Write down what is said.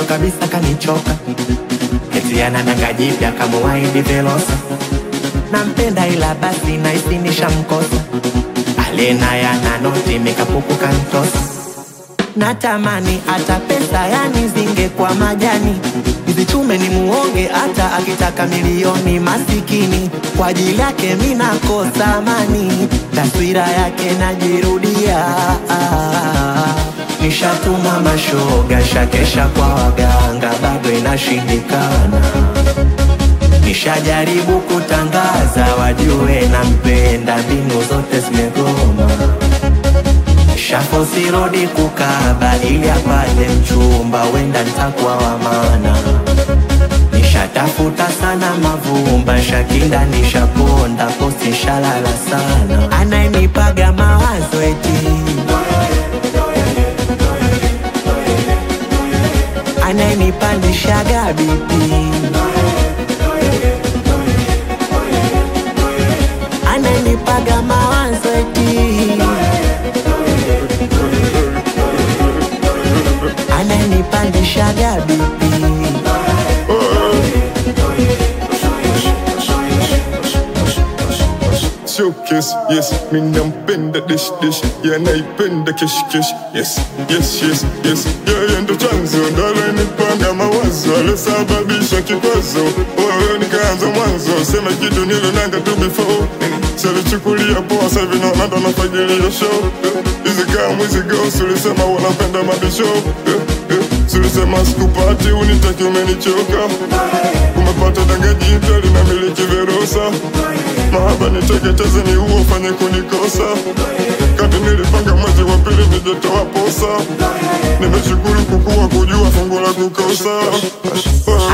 kabisa kanichoka eti ana danga jipya kamuwaidi Velosa nampenda ila basi naisi nishamkosa alena yana noti mikapuku kantosa natamani hata pesa yani zingekuwa majani nizichume ni muonge hata akitaka milioni masikini kwa ajili yake mi nakosa amani taswira yake najirudia nishatuma mashoga shakesha kwa waganga bado inashindikana nishajaribu kutangaza wajue nampenda mbinu zote zimegoma shafosirodi kukaba ili apate mchumba wenda ntakuwa wa maana nishatafuta sana mavumba shakinda nishaponda posti shalala sana anayenipaga mawazo eti anayenipandishaga bipi anayenipaga mawazo eti ananipandishaga bipi showcase yes mi nampenda dish dish yeah naipenda kesh kesh yes yes yes yes yeye ndo chanzo ndo alenipanga mawazo alosababisha kikwazo wewe nikaanza mwanzo sema kitu nilonanga tu before salichukulia poa sahivi naona ndo nafagilia show hizi kama hizi girls ulisema wanapenda mabisho Sulisema sikupati unitaki umenichoka Umepata danga jipya linamiliki Verosa Mahaba niteketeze ni uo fanye kunikosa Kati nilipanga mwezi wa pili nijetoa posa Nimeshukuru kukua kujua fungu la kukosa